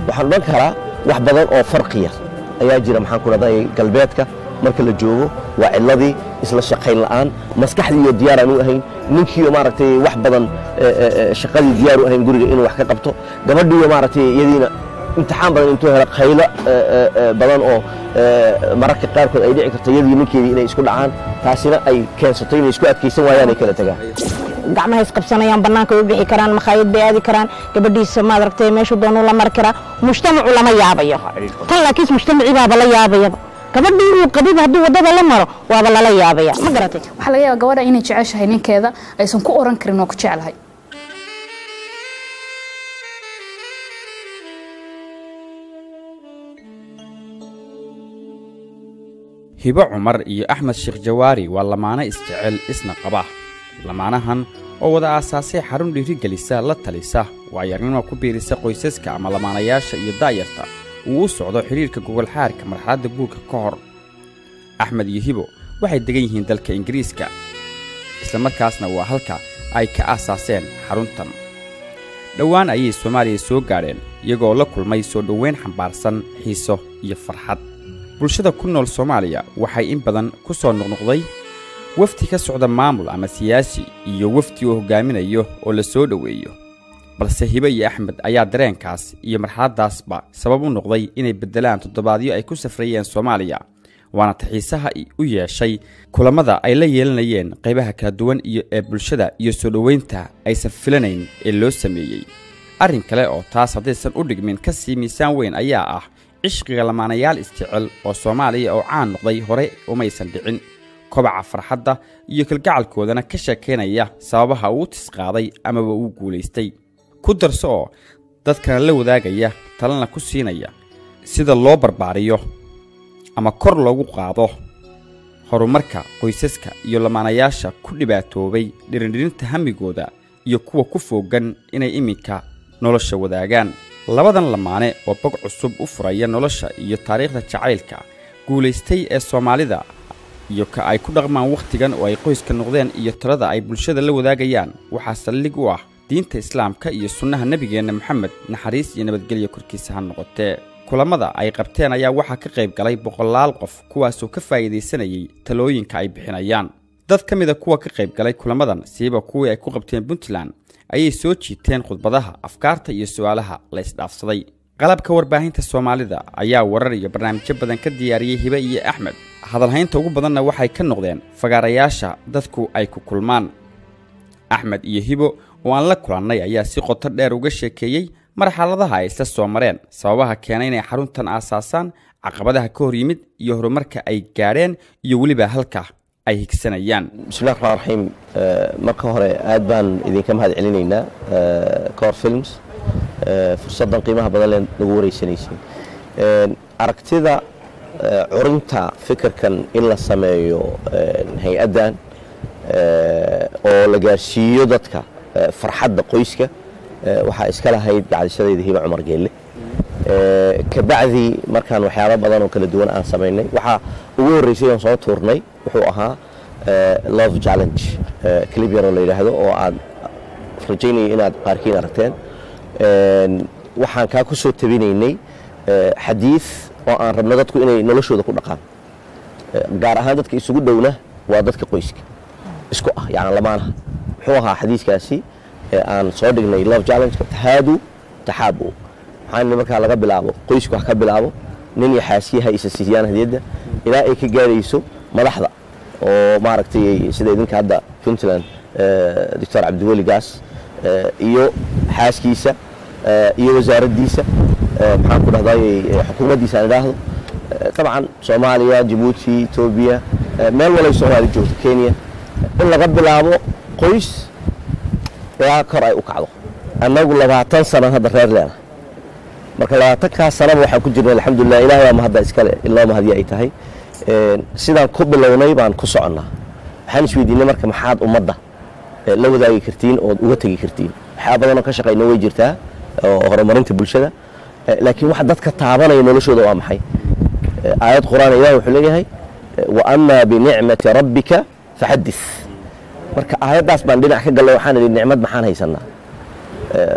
waxaan odhan karaa wax badan oo farqiya ayaa jira maxaan ku dhahday galbeedka marka la joogo waa cidladii isla shaqayn la'aan maskaxdii iyo diyaar aan u ahayn ninkiiyo maaragtay wax badan shaqadii diyaar u ahayn guriga inuu wax ka qabto gabadhiiyo maaragtay iyadiina imtixaan badan intuu helo khaylo badan oo mararka qaarkood ay dhici karto iyadii ninkeedii inay isku dhacaan taasina ay keensato inay isku adkaysan waayaan ay kala tagaan gacmaha isqabsanayaan bannaanka way u bixi karaan makhaayad bay aadi karaan gabadhiisa maad aragtay meeshuu doonuu la mari karaa mujtamacu lama yaabayo tan laakiinse mujtamacii baaba la yaabayaba gabadhii inuu qabiba hadduu waddada la maro waaba lala yaabaya ma garatay waxaa laga yaaba gabadha inay jeceshahay ninkeeda aysan ku oran karin waa ku jeclahay hibo cumar iyo axmed sheekh jawaari waa lamaano isjecel isna qaba lamaanahan oo wada aasaasay xarun dhiirigelisa la talisa waayagnimo ku biirisa qoysaska ama lamaanayaasha iyo daayarta uu u socdo xidhiirka gogolxaarka marxaladda guurka ka hor axmed iyo hibo waxay degan yihiin dalka ingiriiska islamarkaasna waa halka ay ka aasaaseen xaruntan dhowaan ayay soomaaliya soo gaadheen iyagoo la kulmay soo dhoweyn xambaarsan xiiso iyo farxad bulshada ku nool soomaaliya waxay in badan ku soo noqnoqday wafdi ka socda maamul ama siyaasi iyo wafdi uu hoggaaminayo oo la soo dhoweeyo balse hibe iyo axmed ayaa dareenkaas iyo marxaladdaasba sabab u noqday inay beddelaan toddobaadyo ay ku safrayeen soomaaliya waana taxiisaha u yeeshay kulammada ay la yeelanayeen qaybaha kala duwan iyo ee bulshada iyo soo dhoweynta aysan filanayn ee loo sameeyey arrin kale oo taas haddaysan u dhigmin ka sii miisaan weyn ayaa ah cishqiga lamaanayaal isjecel oo soomaaliya oo caan noqday hore umaysan dhicin kobaca farxadda iyo kalgacalkoodana ka sheekaynaya sababaha uu tisqaaday amaba uu guulaystay ku darso oo dadkana la wadaagaya talana ku siinaya sida loo barbaariyo ama kor loogu qaado horumarka qoysaska iyo lamaanayaasha ku dhibaatoobay dhirindhirinta hamigooda iyo kuwa ku foogan inay iminka nolosha wadaagaan labadan lamaane oo bog cusub u furaya nolosha iyo taariikhda jacaylka guulaystay ee soomaalida iyo ka ay ku dhaqmaan wakhtigan oo ay qoyska noqdeen iyo talada ay bulshada la wadaagayaan waxaa saldhig u ah diinta islaamka iyo sunnaha nebigeenna moxamed naxariis iyo nabadgelya korkiisa ha noqotee kulammada ay qabteen ayaa waxaa ka qayb galay boqolaal qof kuwaasoo ka faa'iidaysanayay talooyinka ay bixinayaan dad ka mida kuwa ka qayb galay kulamadan siiba kuwii ay ku qabteen puntland ayay soo jiiteen khudbadaha afkaarta iyo su'aalaha la isdhaafsaday qalabka warbaahinta soomaalida ayaa warar iyo barnaamijyo badan ka diyaariyey hibe iyo axmed hadalhaynta ugu badanna waxay ka noqdeen fagaarayaasha dadku ay ku kulmaan axmed iyo hibo oo aan la kulannay ayaa si qoto dheer uga sheekeeyey marxaladaha ay isla soo mareen sababaha keenay inay xaruntan aasaasaan caqabadaha ka hor yimid iyo horumarka ay gaadheen iyo weliba halka ay higsanayaan bismillahi raxmaan raxiim marka hore aad baan idinka mahad celinaynaa cor films fursaddan qiimaha badan lee nagu wareysanaysay aragtida curinta fikirkan in la sameeyo hay-addan oo la gaarsiiyo dadka farxadda qoyska waxaa iska lahayd gacdishadayda hiba cumar geelle kabacdi markaan waxyaabo badan oo kala duwan aan samaynay waxaa ugu horreysay oon soo tuurnay wuxuu ahaa love challenge clib yaroo la yidhaahdo oo aad rajaynaya inaad qaarkiin aragteen waxaan kaa ku soo tabinaynay xadiid oo aan rabno dadku inay noloshooda ku dhaqaan gaar ahaan dadka isugu dhowna waa dadka qoyska isku ah yani lamaanaha muxuu ahaa xadiiskaasi aan soo dhignay love challenge tahaadu taxaabu maxaa markaa laga bilaabo qoysku wax ka bilaabo nin iyo xaasiyaha isa siiyaan hadiyadda ilaa ay ka gaarayso madaxda oo maaragtay sida idinka hadda puntland doctor cabdiweli gaas iyo xaaskiisa iyo wasaaraddiisa maxaan ku dhahday xukuumaddiisa aan idhaahdo dabcan soomaaliya jabuuti etoobiya meel walay soomaali joogto kenya in laga bilaabo qoys ilaa kor ay u kacdo annagu labaatan sano hadda reer leena marka labaatankaa sanaba waxaan ku jirnay alxamdulilah ilahay ama hadda iskale ilaa mahadii ay tahay sidaan ku bilownay baan ku soconnaa waxaan isweydiinay marka maxaad ummadda la wadaagi kartiin ood uga tegi kartiin waxyaa badanoo ka shaqayna way jirtaa oo horumarinta bulshada laakiin waxa dadka taabanaya noloshooda waa maxay aayad qur'aan ilahi wuxuu leeyahay wa amaa binicmati rabbika faxadis marka aayaddaas baan dhinac ka gallay waxaan idhi nicmad maxaan haysanaa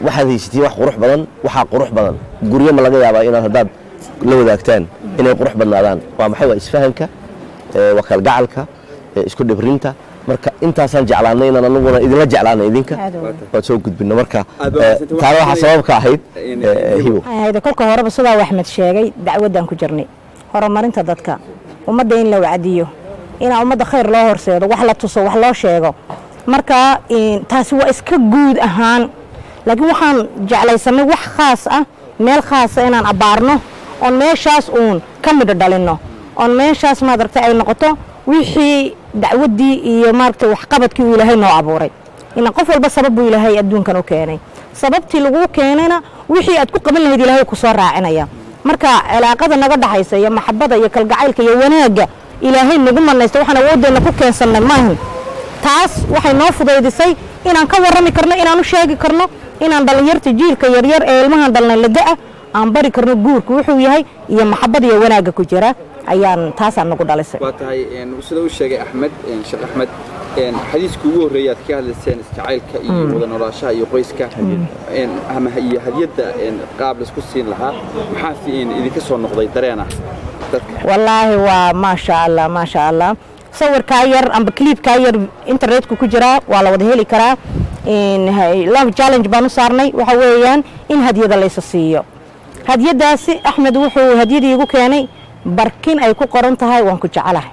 waxaad haysatiin wax qurux badan waxaa qurux badan guryo ma laga yaabaa inaad haddaad la wadaagtaan inay qurux badnaadaan waa maxay waa isfahanka ee, waa kalgacalka ee, isku dhibrinta marka intaasaan jeclaanay inaan anaguna idinla jeclaanay idinka Aad u weyn. waad soo gudbino marka Aad baa ee, mahadsantahay. taana waxaa Waxaan sabab ka ahayd in- ee, hibo waxay ahayd kolka horeba sidaa uu axmed sheegay dacwaddaan ku jirnay horumarinta dadka ummadda in la wacdiyo inaa ummadda khayr loo horseedo wax la tuso wax loo sheego marka in- taasi waa iska guud ahaan laakiin waxaan jeclaysanay wax khaas ah meel khaasa inaan abbaarno oon meeshaas uun ka midho dhalinno oon meeshaas maadaragtay ay noqoto wixii dacwaddii iyo maaragtay waxqabadkii uu ilaahay noo abuuray ina qof walba sabab buu ilaahay adduunkan u keenay sababtii laguu keenayna wixii aad ku qaban lahayd ilaahay ku soo raacinaya marka cilaaqada naga dhaxaysa iyo maxabada iyo kalgacaylka iyo wanaagga ilaahay nagu manaysta waxaan awoodeenna ku keensannay maahan taas waxay noo fudaydisay inaan ka warrami karno inaan u sheegi karno inaan dhallinyarta jiilka yaryar ee ilmahan dhalnay lada-a aan bari karno guurku wuxuu yahay iyo maxabada iyo wanaagga ku jira ayaan taasaan nagu dhalisay waa tahay een, sida uu sheegay axmed een, sheekh axmed een, xadiiskii ugu horreeyay aad ka hadlayseen isjacaylka iyo wada noolaashaha iyo qoyska een, ama iyo hadiyadda een, qaab laisku siin lahaa maxaa fi- een, idinka soo noqday dareena dadka wallaahi waa maasha allah maasha allah sawirkaa yar amba cliibkaa yar internetka ku jiraa waa la wada heli karaa In, hay- love challenge baan u saarnay waxa weeyaan in hadyada laysa siiyo hadyadaasi axmed wuxuu hadyadii igu keenay barkin ay ku qoran tahay waan ku jecelahay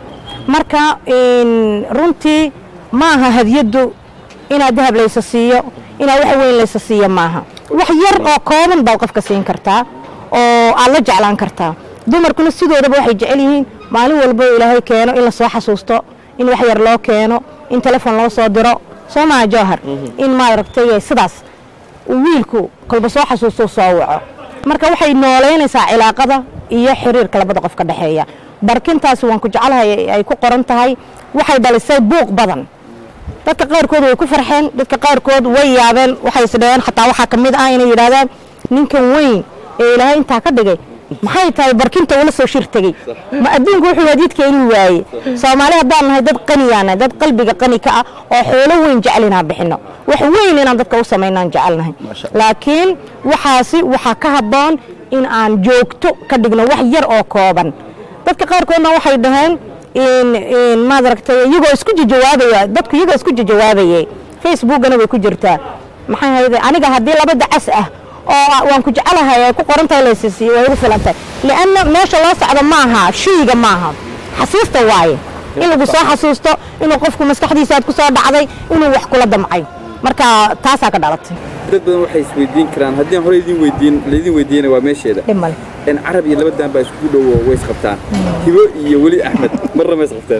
marka in, runtii maaha hadyaddu inaad dahab laysa siiyo inaad wax weyn laysa siiyo maaha wax yar oo kooban baad qofka siin kartaa oo aad la jeclaan kartaa dumarkuna sidoodaba waxay jecel yihiin maalin walba oo ilaahay keeno in la soo xasuusto in wax yar loo keeno in telefon loo soo diro soo maha jawhar in maaragtay sidaas uu wiilku kolba soo xasuusto soo waco marka waxay nooleynaysaa cilaaqada iyo xiriirka labada qof ka dhexeeya barkintaasi waan ku jecelahay ay ku qoran tahay waxay dhalisay buuq badan dadka qaarkood way ku farxeen dadka qaarkood way yaabeen waxay isdhaheen xataa waxaa ka mid ah inay yidhaahdaan ninkan weyn ee ilaahay intaa ka dhigay maxay tahay barkinta ula soo shir tegey ma adduunku wuxuu hadiidkeeni waaye soomaali haddaan nahay dad qaniyaana dad qalbiga qani ka ah oo xoolo weyn jecel inaan bixino wax weyn inaan dadka u samaynaan jecelnahay laakiin waxaasi waxaa ka habboon in aan joogto ka dhigno wax yar oo kooban dadka qaarkoodna waxay dhaheen in in maad aragtay iyagoo isku jawaabaya dadku iyagoo isku jawaabayay facebookana way ku jirtaa maxay hayde aniga haddii laba dacas ah oo waan ku jecelahay ay ku qoran tahay laysisiiyo way ugu filan tahay lianna meesha loo socdo maaha shayga maaha xasuusta waaye in lagu soo xasuusto inuu qofku maskaxdiisa aad ku soo dhacday inuu wax kula damcay marka taasaa ka dhalatay dad badan waxay isweydiin karaan haddii aan hore idin weydiin laydin weydiiyana waa meesheeda dhib male in carab iyo labadan baa iskugu dhowo way isqabtaan hibo iyo weli axmed marna ma isqabteen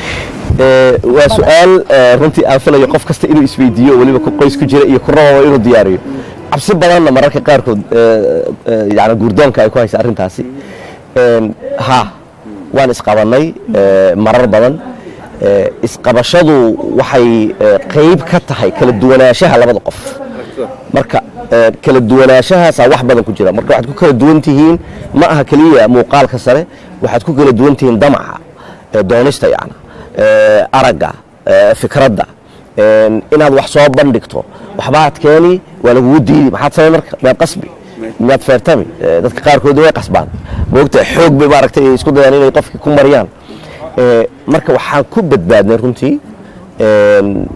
Ee, waa su-aal ee, runtii aan filayo qof kasta inuu isweydiiyo weliba ku qoys ku jira iyo ku rababa inuu diyaariyo cabsi badanna mararka qaarkood ee, ee, yani guurdoonka ay ku haysa arrintaasi Een, ha waan isqabannay ee, marar badan Ee, isqabashadu waxay ee, qayb ka tahay kala duwanaanshaha labada qof marka ee, kala duwanaanshahaasa wax badan ku jira marka waxaad ku kala duwan tihiin ma aha keliya muuqaalka sare waxaad ku kala duwan tihiin damaca ee, doonista yani ee, aragga ee, fikradda een, inaad wax soo bandhigto waxbaad keeni waa lagugu diidi maxaad samay marka miyaad qasbi miyaad feertami Ee, dadka qaarkood way qasbaan moogta xoog bay maaragtay isku dayaan inay qofkii ku mariyaan Ee, marka waxaan ku badbaadnay runtii een,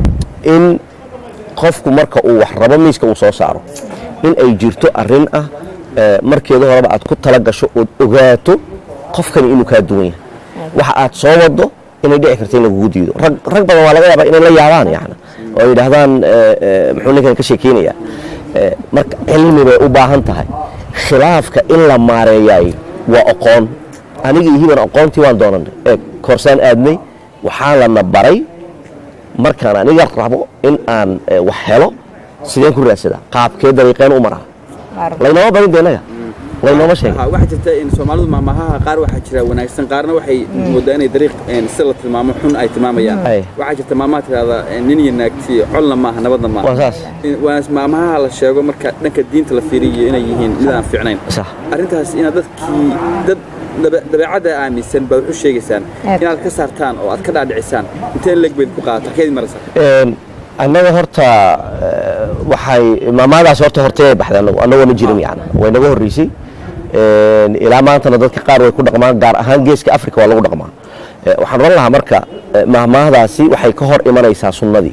in qofku marka uu wax rabo miiska uu soo saaro in ay jirto arrin ah ee, markeeda horeba aad ku tala gasho ood ogaato qofkani inuu kaa duwan yahay waxa aad soo wado inay dhici karto in lagugu diido rag rag badan waa laga yaabaa inay la yaabaan yani oo ay yidhaahdaan ee, ee, muxuu ninkan ka sheekeynaya Ee, marka cilmi bay u baahan tahay khilaafka in la maareeyay waa aqoon aniga iyo hiban aqoontii waan doonanay ee koorsaan aadnay waxaa lana baray markaan aniga rabo in aan ee, wax helo sideen ku raadsadaa qaabkee dariiqeen u maraa laynoma barin de innaga laynoma sheegin Ha, waxaa jirta in soomaalidu maamahaha qaar waxaa jira wanaagsan qaarna waxay moodaa inay dariiq een, si la tilmaamo xun ay tilmaamayaan Ay. waxaa jirta maamaha tirahda nin iyo naagti colna maaha nabadna maaha waa saas In- waa maamaha la sheego marka dhanka diinta la fiiriyo inay yihiin mid aan fiicnayn sax arrintaas inaad dadkii dad dabe- dabeecadda aaminsan baad wuxu sheegaysaan Aad. inaad ka saartaan oo aad ka dhaadhicisaan intee leeg bayd ku qaadata keedi marasa Een, annaga horta eh, waxay maamaadaas horta hortay ay baxday anagu annagoona jirin yani way naga horreysay Een, ilaa maantana dadka qaar way ku dhaqmaan gaar ahaan geeska africa waa lagu dhaqmaa Eh, waxaan oran lahaa marka eh, mahmaahdaasi waxay ka hor imanaysaa sunnadii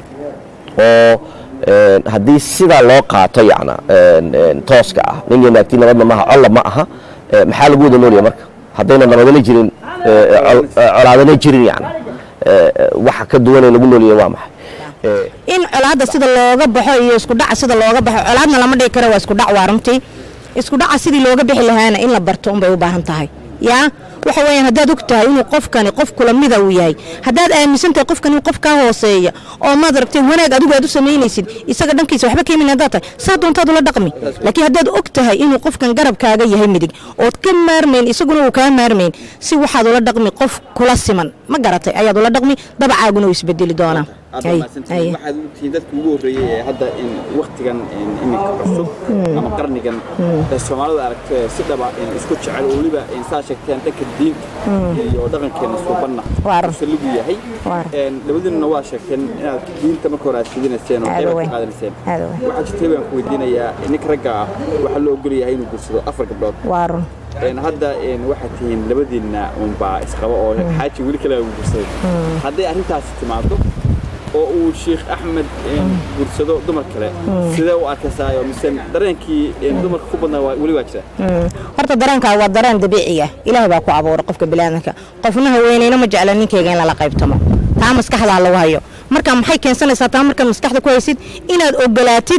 oo een, haddii sidaa loo qaato yacna een, een, tooska ah nin iyo naagtii nabadna maaha colla ma aha eh, maxaa lagu wada noolyahay marka haddayna nabadana jirin eh, col- eh, colaadana jirin yacna eh, eh, waxa ka duwanee lagu noolyahay waa maxay Eh, in colaadda sida looga baxo iyo isku dhaca sida looga baxo colaadna lama dhigi karo waa isku dhac waa runtii isku dhaca sidii looga bixi lahaana in la barto unbay u baahan tahay yaa waxa weeyaan haddaad og tahay inuu qofkani qof kula mida uu yahay haddaad aaminsan tahay qofkan inuu qof kaa hooseeya oo maad aragtay wanaag adigu aad u samaynaysid isaga dhankiisa waxba kaimin haddaad tahay saa doontaad ula dhaqmi laakiin haddaad og tahay inuu qofkan garabkaaga yahay midig ood ka maarmayn isaguna uu kaa maarmayn si waxaad ula dhaqmi qof kula siman ma garatay ayaad ula dhaqmi dabacaaguna uu isbedeli doonaa aad Ay, mahadsantihiin ay. waxaad u tihiin dadka ugu horreeyey ee hadda in waktigan in iminka cusub ama qarnigan ee soomaalidu aragto ee si dhaba in isku jecel oo weliba in saa sheegteen dhanka diinta iyo dhaqankeena suubanna Waar. uu saligu yahay Waar. Een, labadiinuna waa sheegteen inaad diinta marka hore aad fidinayseen oo Aad qaybaad weyn. ka qaadanayseen Aad weyn. waxaa jirtay baan ku weydiinayaa ninka ragga ah waxaa loo ogol yahay inuu guursado afar gabdhood waa run Een, hadda een, waxaad tihiin labadiinna unbaa isqaba oo xaaji weli kale uu guursaday hadday arrintaasi timaado oo uu sheekh axmed een, guursado dumar kale sidee u arkaysaa mise dareenkii een, dumarka ku badnaa waa- weli waa jira Mm. horta dareenkaa waa dareen dabiici ah ilaah baa ku abuuray qofka biniaadanka qofna haweeneyna ma jecla ninkeyga in lala qaybtamo taa maskaxdaa lagu hayo marka maxay keensanaysaa taa markaad maskaxda ku haysid inaad ogolaatid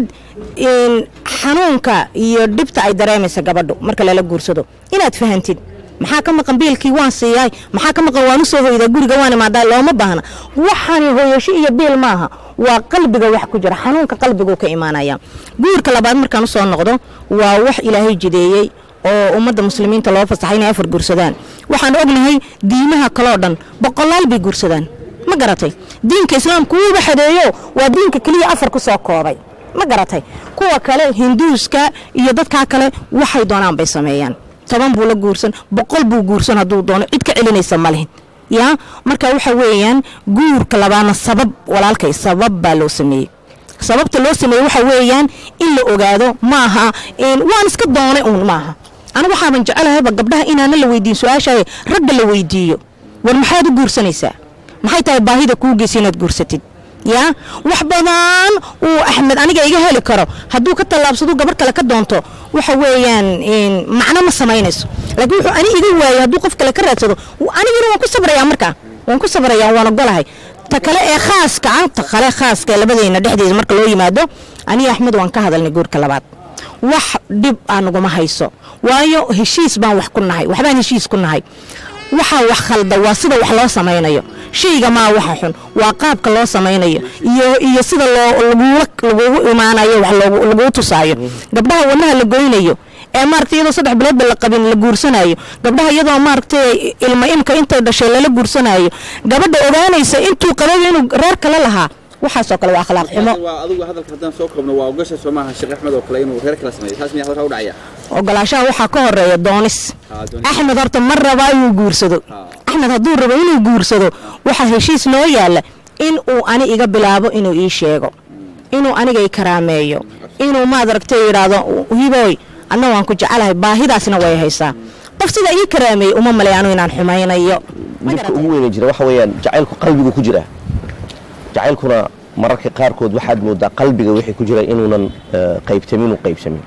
in xanuunka iyo dhibta ay dareemaysa gabadhu marka lala guursado inaad fahantid maxaa ka maqan biilkii waan siiyaay maxaa ka maqan waan u soo hoydaa guriga waan imaadaa looma baahna waxani hooyasho iyo biil maaha waa qalbiga wax ku jira xanuunka qalbiguu ka imaanaya guurka labaad markaan u soo noqdo waa wax ilaahay jideeyey oo ummadda muslimiinta loo fasaxay inay afar guursadaan waxaan ognahay diimaha kaloo dhan boqolaal bay guursadaan ma garatay diinka islaamku wuuba xadeeyo waa diinka keliya afar ku soo koobay ma garatay kuwa kale hinduuska iyo dadkaa kale waxay doonaan bay sameeyaan toban buu la guursan boqol buu guursan hadduu doono cid ka celinaysa ma lihin yaa marka waxa weeyaan guurka labaadna sabab walaalkay sabab baa loo sameeyey sababta loo sameeyey waxa weeyaan in la ogaado maaha in waan iska doonay uun maaha anigu waxaaban jecelahayba gabdhaha inaana la weydiin su-aashaay ragga la weydiiyo war maxaad u guursanaysaa maxay tahay baahida kuu geysa inaad guursatid yaa wax badan uu axmed aniga iga heli karo hadduu ka tallaabsado gabar kale ka doonto waxa weeyaan in macno ma samaynayso laakiin wuxuu ani iga waayay hadduu qof kale ka raadsado anigana waan ku sabrayaa markaa waan ku sabrayaa waan ogolahay ta kale ee khaaska ah ta kale khaaska ee labadeena dhexdeeda marka loo yimaado aniga axmed waan ka hadalnay guurka labaad wax dhib aa naguma hayso waayo heshiis baan wax ku nahay waxbaan heshiis ku nahay waxaa wax khalda waa sida wax loo samaynayo shayga maa waxa xun waa qaabka loo samaynayo iyo iyo sida loo lagula lagugu imaanayo wax loogu laguu tusaayo gabdhaha wadnaha la goynayo ee maaragtay iyadoo saddex biloodba la qabin la guursanayo gabdhaha iyadoo maaragtay ilma imka intay dhashay lala guursanayo gabadha ogaanaysa intuu qabay inuu reer kale lahaa waxaasoo kale waa akhlaaq xumo waa adigu hadalka haddaan soo koobno waa ogasha soo maaha sheekh axmed oo kale inuu reer kala sameeyo taas miyaa halkaa u dhacaya ogolaashaha waxaa ka horeeya doonis Ah, doonis. axmed horta ma rabaa inuu guursado axmed hadduu rabo inuu guursado waxaa heshiis noo yaalla in uu ani iga bilaabo inuu ii sheego inuu aniga i karaameeyo inuu maad aragtay yidhaahdo hiboy anna waan ku jecelahay baahidaasna way haysaa qof sida ii karaameeyey uma maleeyano inaan xumaynayo Ma dhibka garatay? ugu weyna jira waxa weeyaan jacaylku qalbigu ku jira jacaylkuna mararka qaarkood waxaad moodaa qalbiga wixii ku jira inuunan eh, qaybtamin u qaybsamin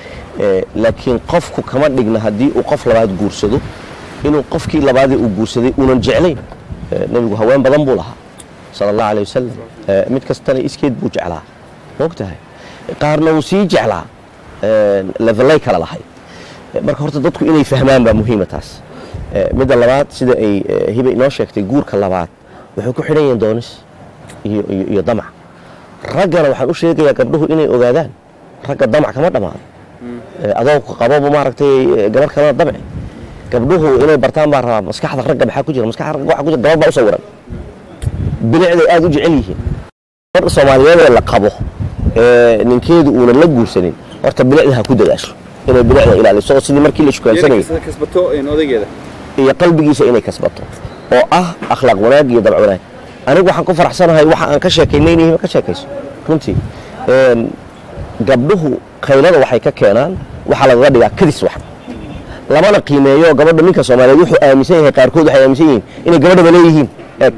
Eh, laakiin qofku kama dhigna haddii uu qof labaad guursado inuu qofkii labaadii uu guursaday uunan jeclayn Eh, nebigu haween badan buu lahaa sala allahu aleyh wasalam Eh, mid kastana iskeed buu jeclaa moogtahay qaarna uu sii jeclaa Eh, levelay kala lahay Eh, marka horta dadku inay fahmaan baa muhiima taas Eh, midda labaad sida ay eh, hiba inoo sheegtay guurka labaad wuxuu ku xidhan yahin doonis iyo, iyo, iyo damac raggana waxaan u sheegayaa gabdhuhu inay ogaadaan ragga damac kama dhammaado Eh, adoo qaboba maaragtay eh, gabar kalena damci gabdhuhu inay bartaan baa rabaa maskaxda ragga maxaa ku jira maskaxda ragga waxaa ku jira gabar baa u sawiran bilicday aad u jecel yihiin gabadha soomaaliyeed ee la qabo ee ninkeedu uunan la guursanin horta bilicda ha ku dadaasho inay bilicda ilaaliso oo sidii markii la shukaansanayay Yeri kasbato in odaygeeda iyo qalbigiisa inay kasbato oo ah akhlaaq wanaag iyo dabc wanaag anigu waxaan ku faraxsanahay waxa aan ka sheekaynaynayihiin ka sheekayso runtii Een, gabdhuhu qaylada waxay ka keenaan waxaa lagaga dhigaa kadis wax lamana qiimeeyo gabadha ninka soomaaliyeed wuxuu aaminsan yahay qaarkood waxay aaminsan yihiin inay gabadhaba leeyihiin eeg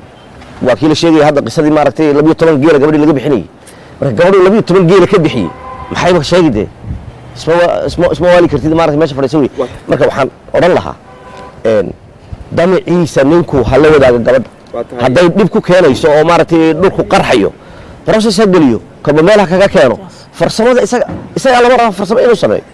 waa kii la sheegaya hadda qisadii maaragtay labiyo toban geela gabadhii laga bixinayay marka gabadhu labiyo toban geela ka bixiyey maxayba sheegi dee isma wa- isma isma waali kartid maarata meesha fadhiisa wey marka waxaan odhan lahaa een, damaciisa ninku ha la wadaaga gabadha Waa tahay. hadday dhib ku keenayso oo maaragtay dhulku qarxayo process ha geliyo kaba meel ha kaga keeno farsamada isaga isagaa lama raba farsamo inuu sameeyo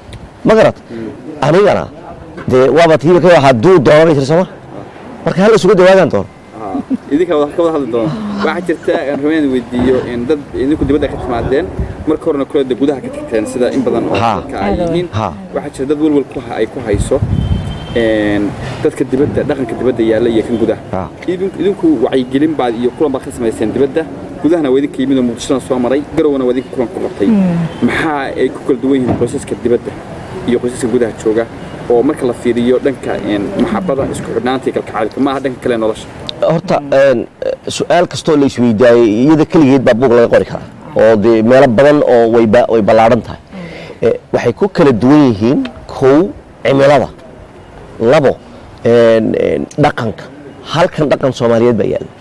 ma garat anigana dee waaba tiiba ka hadduu doonanay tirsama marka hal isugu dawaadan doono Haa, idinka wada ka wada hadli doona waxaa jirta aan rabeen inaan weydiiyo in dad idinku dibadda ka timaadeen marka horena kulada gudaha ka tagteen sida in badan oo Haa. dadka ay yihiin Haa. waxaa jira dad walwal ku ha- ay ku hayso een, dadka dibadda dhaqanka dibadda yaalla iyo kan gudaha Haa. Idin- idinku wacyigelin baad iyo kulan baad ka samayseen dibadda gudahana waa idinka yimid oo muqdishona soo maray garowna waa idinka kulan ku qabtay maxaa ay ku kala duwan yihiin qoysaska dibadda iyo qoysaska gudaha jooga oo marka la fiiriyo dhanka een, maxabada isku xidhnaanta iyo kalkacalka maaha dhanka kale ee nolosha horta een, su-aal kastoo la isweydaayey iyada keligeed baa buug laga qori karaa oo dee meelo badan oo way ba- way ballaadhan tahay Eh, waxay ku kala duwan yihiin kow cimilada labo een, een, dhaqanka halkan dhaqan soomaaliyeed baa yaalla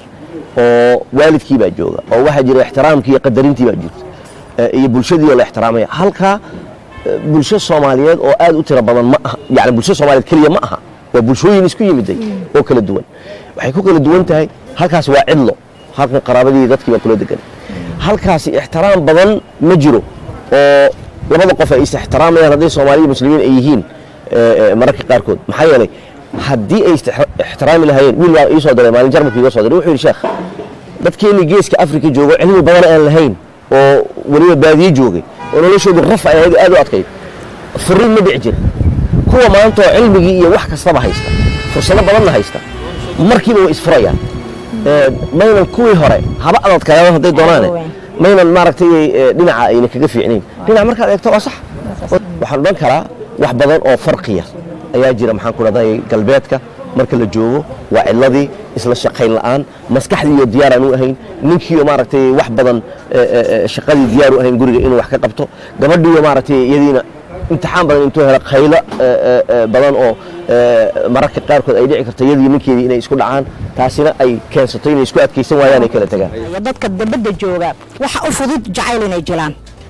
oo waalidkii baa jooga oo waxaa jira ixtiraamkii iyo qadarintii baa jirta Eh, iyo bulshadii oo la ixtiraamaya halkaa eh, bulsho soomaaliyeed oo aad u tiro badan ma aha yani bulsho soomaaliyeed keliya ma aha waa bulshooyin isku yimiday oo kala duwan waxay ku kala duwan tahay halkaas waa cidlo halkan qaraabadii iyo dadkii baa kula degan halkaasi ixtiraam badan ma jiro oo labada qof ay is ixtiraamayaan hadday soomaaliya muslimiin ay yihiin eh, eh, mararka qaarkood maxaa yeelay haddii ay istix- ixtiraami lahaayeen wiil baa ii soo diray maalin jarmalka iga soo diray wuxuu yidhi sheekh dadkeenii geeska afrika joogo cilmi badan aan lahayn oo weliba baadiye joogay oo noloshoodu raf ay ahayd aad u adkayd furiin ma dhici jira kuwa maanta oo cilmigii iyo wax kastaba haysta fursado badanna haysta markiiba way isfurayaan Eh, maynan kuwii hore haba adadkaayaan hadday doonaane maynan maaragtay eh, dhinaca ayna kaga fiicnayn dhinaca markaad eegto waa sax waxaan odhan karaa wax badan oo farqiya ayaa jira maxaan ku dhahday galbeedka marka la joogo waa cidladii isla shaqayn la'aan maskaxdii iyo diyaar aan u ahayn ninkiiyo maaragtay wax badan eh, eh, eh, shaqadii diyaar u ahayn guriga inuu wax ka qabto gabadhiiyo maaragtay iyadiina imtixaan badan intuu helo khaylo eh, eh, eh, badan oo eh, mararka qaarkood ay dhici karto iyadii ninkeedii inay isku dhacaan taasina ay keensato inay isku adkaysan waayaan ay kala tagaan iyo dadka dabadda jooga waxa u fudud jacayl inay jilaan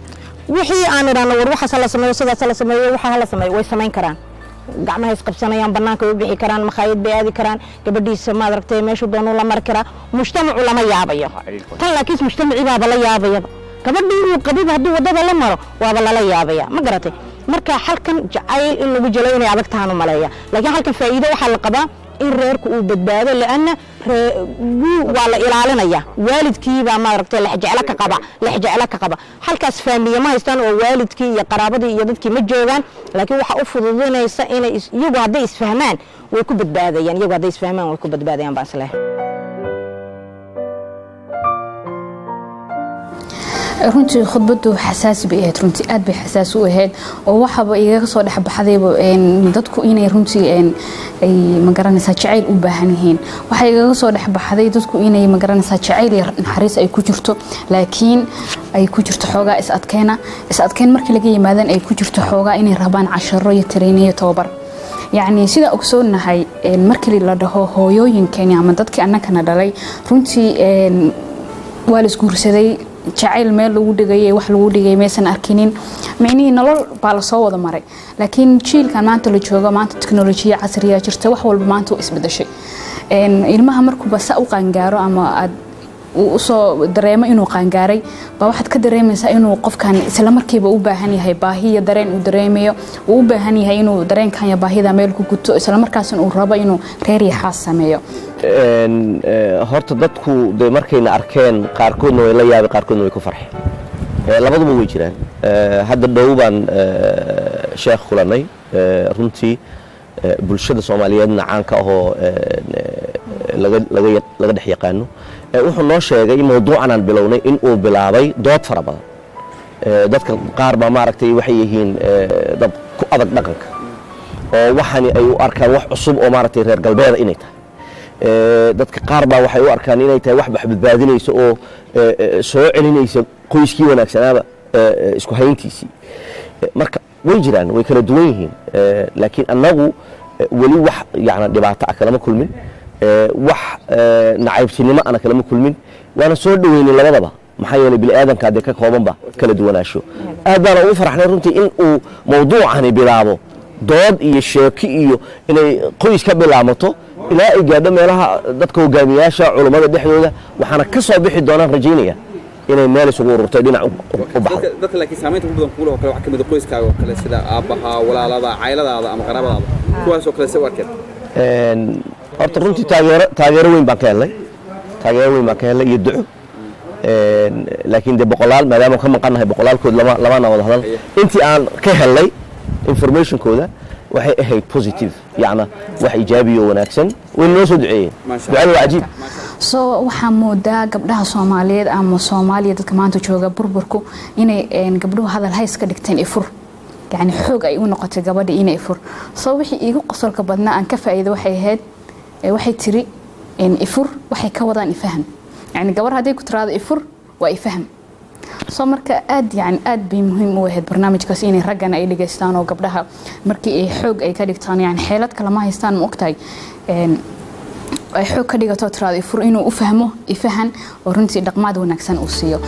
wixii aan idhaahno war waxaas hala sameeyo sidaas hala sameeyo waxa hala sameeyo way samayn karaan gacmaha isqabsanayaan banaanka way u bixi karaan makhaayad bay aadi karaan gabadhiisa maad aragtay meeshuu doonuu la mari karaa mujtamacu lama yaabayo tan laakiin mujtamacii baaba la yaabayaba gabadhii inuu qabiba hadduu wadada la maro waaba lala yaabaya ma garatay marka halkan jacayl in lagu jelo inay adag tahaan u maleeya laakiin halkan faa'iido waxaa la qabaa in reerku uu badbaado laanna waa la ilaalinaya waalidkiibaa maaragtay lexjeclo ka qaba lexjeclo ka qaba halkaas faamiye ma haystaan oo waalidkii iyo qaraabadii iyo dadkii ma joogaan laakiin waxaa u fududinaysa inay is- iyagu hadday isfahmaan way ku badbaadayaan iyagu hadday isfahmaan way ku badbaadayaan baan isleehay runtii khudbadu xasaasi bay ahayd runtii aad bay xasaasi u ahayd oo waxaba igaga soo dhexbaxdayba een, dadku inay runtii een, ay magaranaysaa jacayl u baahan yihiin waxaa igaga soo dhexbaxday dadku inay magaranaysaa jacayl iyo naxariis ay ku jirto laakiin ay ku jirto xoogaa is adkeyna is adkeyn markii laga yimaadan ay ku jirto xoogaa inay rabaan casharo iyo tareyniyo iyo tababar yacni sidaan ogsoonahay een, markii la dhaho hooyooyinkeeni ama dadkii annagana dhalay runtii een, waa la isguursaday jacayl meel lagu dhigay wax lagu dhigay maysan arkinin micnihii nolol baa lasoo wada maray laakiin jiilkan maanta la joogo maanta teknolojiya casriya jirta wax walba maanta u isbedeshay Een, ilmaha markuuba sa u qaangaaro ama aad uu usoo dareemo inuu qaangaaray baa waxaad ka dareemaysaa inuu qofkan isla markiiba u baahan yahay baahi iyo dareen uu dareemayo uu u baahan yahay inuu dareenkan iyo baahida meel ku guto isla markaasna uu rabo inuu reer iyo xaas sameeyo Een, eh, horta dadku de markayna arkeen qaarkoodna way la yaabay qaarkoodna way ku farxeen Eh, labaduba way jiraan Eh, hadda dhow baan eh, sheekh kulanay Eh, runtii eh, bulshada soomaaliyeedna caanka ahoo eh, eh, laga laga ya- laga dhex yaqaano Eh, wuxuu noo sheegay mawduucan aan bilownay in uu bilaabay dood fara badan Eh, dadka qaar baa maaragtay waxay yihiin eh, dad ku adag dhaqanka oo waxani ay u arkaan wax cusub oo maaragtay reer galbeeda inay tahay Eh, dadka qaar baa waxay u arkaan inay tahay wax badbaadinaysa oo eh, eh, soo celinaysa qoyskii wanaagsanaaba eh, eh, isku hayntiisii Eh, marka way jiraan way kala duwan yihiin Eh, laakiin annagu eh, weli wax yani dhibaato ah kalama kulmin Eh, wax eh, nacaybtinimo ana kalama kulmin waana soo dhoweynin labadaba maxaa yeelay bini aadanka dee ka koobanba kala duwanaansho aad baana ugu faraxnay runtii in uu mawduucani bilaabo dood iyo sheeki iyo inay qoys ka bilaamato ilaa ay gaadho meelaha dadka hogaamiyaasha culummada dhexdooda waxaana ka soo bixi doonaan rajaynaya inay meel isugu ururtay dhinac u- u- u baxdo dadka dadka laakiin saamaynta ugu badan kugu leh oo kale waxaa ka mid ah qoyskaaga oo kale sida aabbaha walaalada cayladaada ama qaraabadaada kuwaas oo kale se u arkeen Een, horta runtii taageero taageero weyn baan ka helnay taageero weyn baan ka helnay iyo duco Een, laakiin dee boqolaal maadaama ka maqannahay boqolaalkood lama lamana wada hadal intii aan ka helnay informationkooda waxay ahayd positive yacna wax ijaabiyo wanaagsan wayna noo soo duceeyeen Maasha ducada waa cajiib soo waxaa moodaa gabdhaha soomaaliyeed ama soomaaliya dadka maanta jooga burburku inay een, gabdhuhu hadal hays ka dhigteen ifur yani xoog ay u noqotay gabadha inay ifur soo wixii iigu qosolka badnaa aan ka faa'iido waxay ahayd ee, waxay tiri een, ifur waxay ka wadaan ifaham yani gabar hadday ku tiraado ifur waa ifaham soo marka aad yani aad bay muhiim u ahayd barnaamijkaas inay raggana ay dhegaystaan oo gabdhaha markii ay xoog ay ka dhigtaan yani xeelad kale ma haystaan ma ogtahay Een, ay xoog ka dhigato tiraado ifur inuu u fahmo ifahan oo runtii dhaqmaad wanaagsan uu siiyo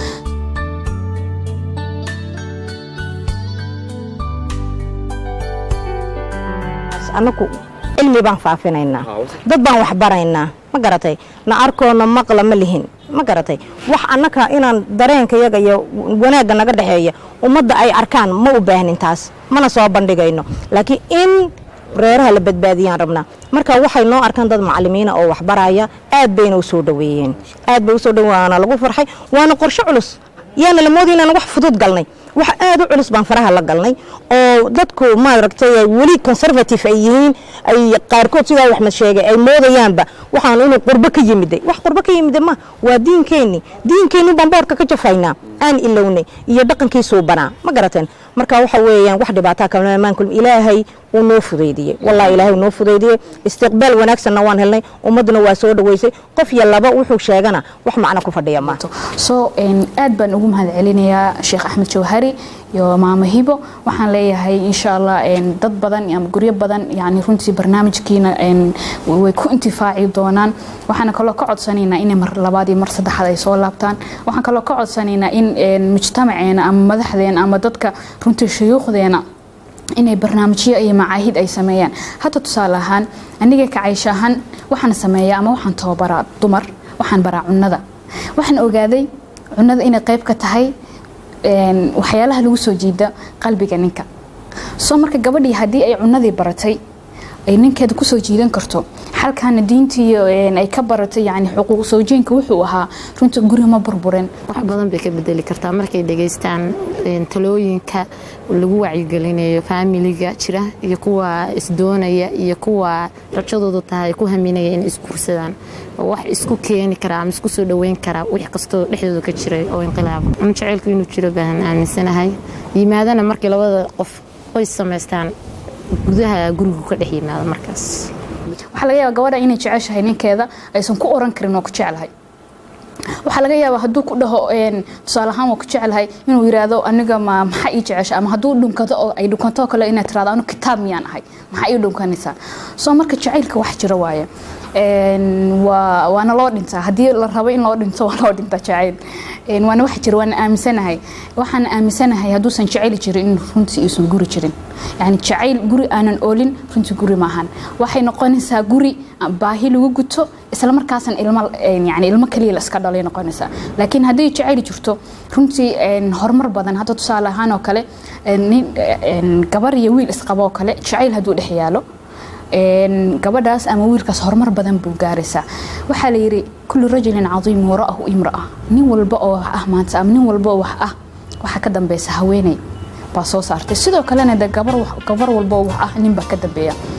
anaku cilmi baan faafinaynaa Haa, wasa- dad baan wax baraynaa ma garatay na arkoona maqla ma lihin ma garatay wax annaka inaan dareenka yaga iyo wanaagga naga dhexeeya ummadda ay arkaan ma u baahnin taas mana soo bandhigayno laakiin in reeraha la badbaadiyaan rabnaa marka waxay noo arkaan dad macalimiina oo wax baraya aad bayna u soo dhaweeyeen aad bay u soo dhaweeyeen waana lagu farxay waana qorshe culus yaana la moodaya inaan wax fudud galnay wax aad u culus baan faraha la galnay oo dadku maaragtay ay weli conservative ay yihiin ay qaarkood sidaa waxmed sheegay ay moodayaanba waxaan inuu qurbo ka yimiday wax qurbo ka yimida ma waa diinkeenni diinkeenni baan boorka ka jafaynaa aan ilownay iyo dhaqankiisuu banaa ma garateen marka waxa weeyaan wax dhibaataa kama imaan kulmi ilaahay wuu noo fudaydiyey wallahi ilaahay wuu noo fudaydiyey istiqbaal wanaagsanna waan helnay ummadduna waa soo dhaweysay qof iyo laba wuxuu sheegana wax macno ku fadhiya ma soo een, aad baan ugu mahad celinayaa sheekh axmed jawhari iyo maamo hibo waxaan leeyahay insha allah een, dad badan ama guryo badan yani runtii barnaamijkiina een, way ku intifaaci doonaan waxaana kaloo ka codsanaynaa inay mar labaad iyo mar saddexaad ay soo laabtaan waxaan kaloo ka codsanaynaa in een, mujtamaceena ama madaxdeena ama dadka runtii shuyuukhdeena inay barnaamijyo iyo macaahid ay sameeyaan hadda tusaale ahaan aniga kacaysho ahaan waxaan sameeyaa ama waxaan tababaraa dumar waxaan baraa cunnada waxaan ogaaday cunnada inay qayb ka tahay een, waxyaalaha lagu soo jiida qalbiga ninka soo marka gabadhii haddii ay cunnadii baratay ay ninkeeda kusoo jiidan karto xalkaana diintii een, ay ka baratay yani xuquuq sawjeenka wuxuu ahaa runtii guri ma burburen wax badan bay ka bedeli kartaa markay dhegaystaan een, talooyinka lagu wacyigelinayo faamiliga jira iyo kuwa isdoonaya iyo kuwa rajadoodu tahay ku haminaya inay isguursadaan oo wax isku keeni karaa ama isku soo dhoweyn karaa wix kastoo dhexdooda ka jiray oo inqilaaba un jaceylku inuu jiro baan aaminsanahay yimaadana markii labada qof qoys samaystaan gudaha gurigu ka dhex yimaado markaas waxaa laga yaabaa gabadha inay jeceshahay ninkeeda aysan ku oran karin waa ku jeclahay waxaa laga yaabaa hadduu ku dhaho een, tusaale ahaan waa ku jeclahay inuu yiraahdo aniga ma maxaa ii jecesha ama hadduu dhunkado oo ay dhunkanto oo kale inaad tirahdo anu kitaab miyaan ahay maxaa ii dhunkanaysaa soo marka jacaylka wax jira waaye Een, waa waana loo dhintaa haddii la rabo in loo dhinto waa loo dhintaa jacayl Een, waana wax jira waana aaminsanahay waxaan aaminsanahay hadduusan jacayl jirin in runtii uusan guri jirin yani jacayl guri aanan oolin runtii guri maahan waxay noqonaysaa guri baahi lagu guto isla markaasna ilmo een, yani ilmo kaliya la iska dhalay noqonaysaa laakiin haddii jacayl jirto runtii een, horumar badan hadda tusaale ahaan oo kale een, nin een, gabar iyo wiil isqabo oo kale jacayl hadduu dhex yaalo een, gabadhaas ama wiilkaas horumar badan buu gaaraysaa waxaa la yidhi kullu rajulin cadiim wara'ahu imra'a nin walba oo wax ah maanta ama nin walba oo wax ah waxaa ka dambeysa haweeney baa soo saartay sidoo kalena de gabar wax- gabar walba oo wax ah nin baa ka dambeeya